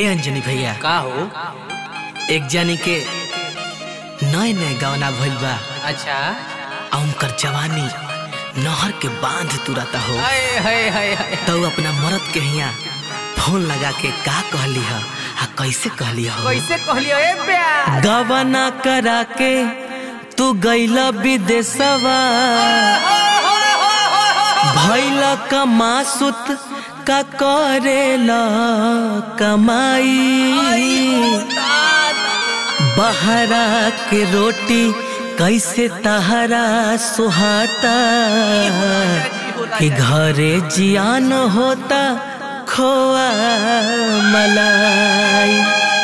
ए अंजनी भैया का हो एक जानी के नए नए गवना भइल बा अच्छा आ उनकर जवानी नहर के बांध तुरता हो हाय हाय हाय हाय तो उ अपना मरद के हिया फोन लगा के का कहली ह आ कैसे कहली हो कैसे कहलियो ए प्यार गवना करा के तू गैला विदेशवा भैल कमासुत का करेला कमाई बहरा के रोटी कैसे तहरा सुहाता कि घरे जियान होता खोआ मलाई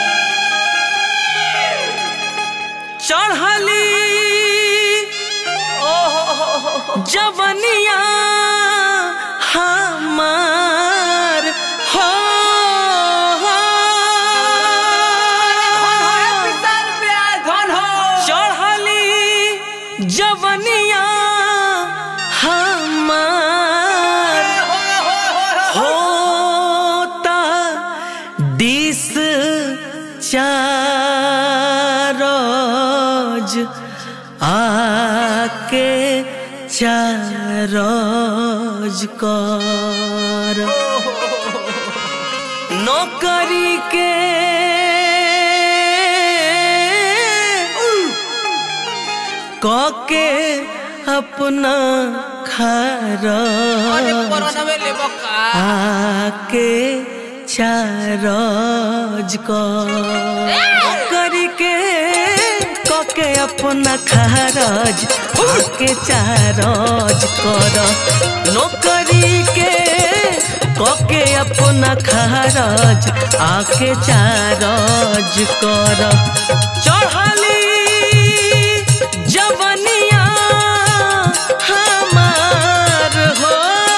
चढ़ली जवनिया हमार हो चढ़ली जवनिया हमार होता डिस चारोज आके चारोज कर नौकरी के कके अपना खरच आके चारज करके कके अपना खरज आके चारज कर नौकरी के कके अपना खरज आके चारज कर चढ़ली जवनिया हमार हो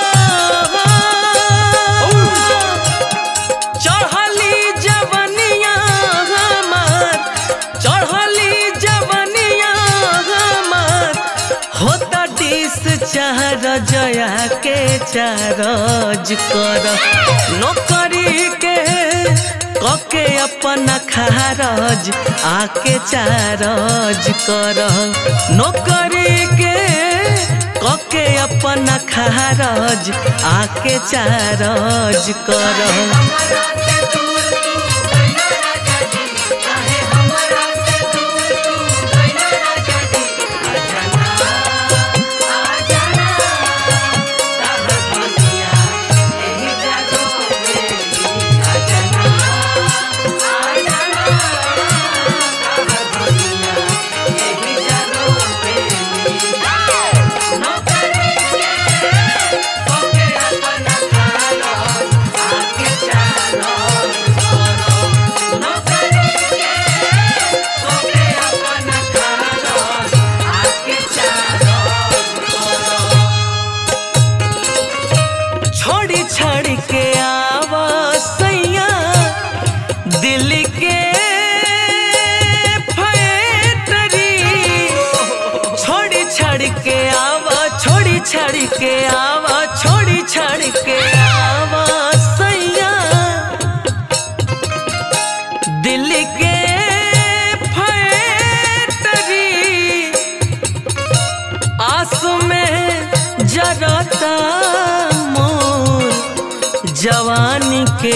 चढ़ली जवनिया हमार चढ़ली जवनिया हमार होता डिस चार जया के चारज कर नौकरी के कके अपना खारज आके चारज कर नौकरी के कके अपना खारज आके चारज कर छोड़ी छाड़ी के आवा सैया दिल के फैक्ट्री छोड़ी छाड़ी के आवा छोड़ी छाड़ी के आवा छोड़ी छाड़ी के आवा सैया दिल के फैक्ट्री आस में जरता मोर जवानी के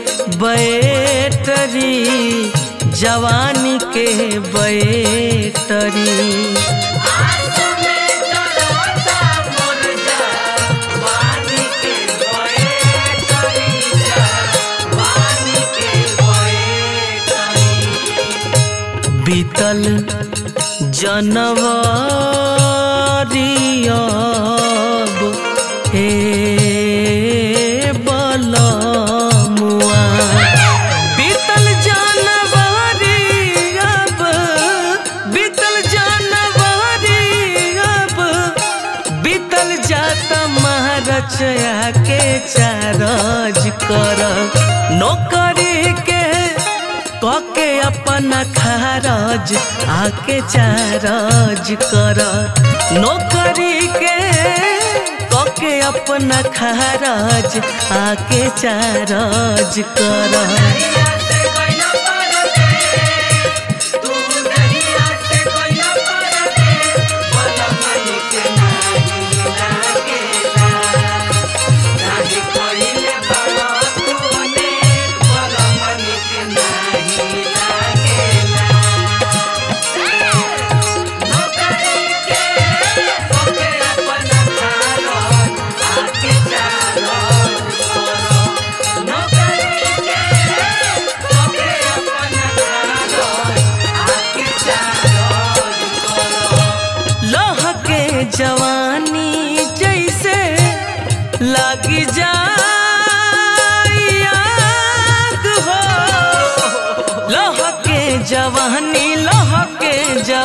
बैटरी जवानी के बैटरी बीतल जनवरी अब हे बलमुआ बीतल जनवरी अब बीतल जनवरी अब बीतल जाता महारचया के चारज कर नौकरी के कके अपना खारज आके चारज कर नौकरी के कके अपना खारज आके चारज कर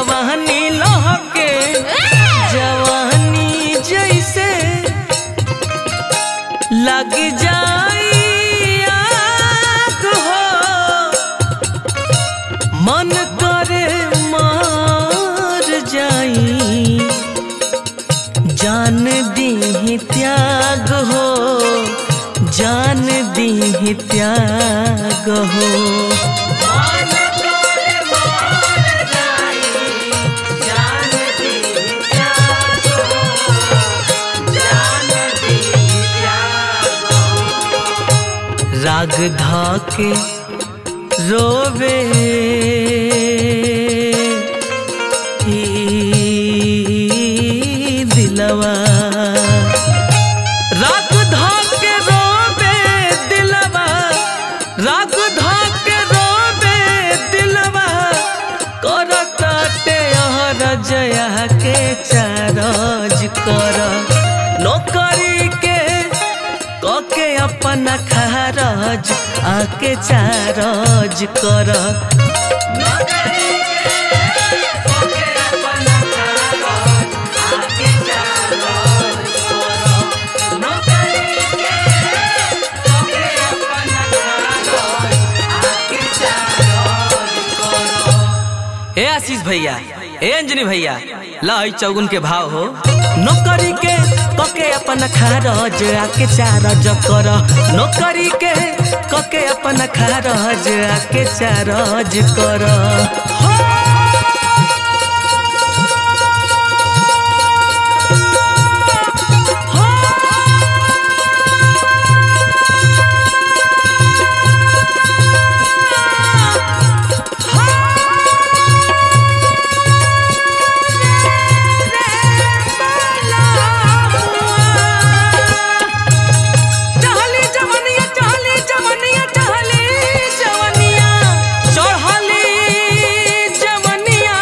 जवानी लहके जवानी जैसे लग जाई आग हो मन करे मार जाई जान दी त्याग हो जान दी त्याग हो राग धाके रोवे ई दिलवा राग धाके रोवे दिलवा राग धाके रोवे दिलवा करताटे हर जया के चारज कर नौकरी के कके अपन खारज आके चारज कर ए आशीष भैया ए अंजनी भैया लाई चौगुन के भाव हो नौकरी के कके अपन खारज आके चारज कर नौकरी के कके अपन खारज आके चारज कर हो चहली जवनिया चहली जवनिया चहली जवनिया चढ़ली जवनिया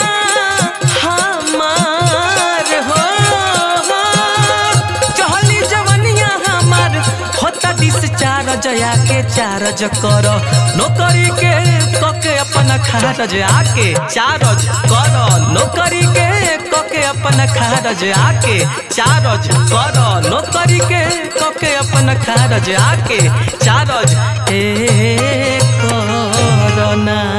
हमार हो चहली जवनिया हमार होता दिस चार जया के चारज कर नौकरी के कके अपन खारज आके चारज कर नौकरी के कके अपन खारज आके चारज कर नौकरी के कके अपन खारज आके चारज ए करना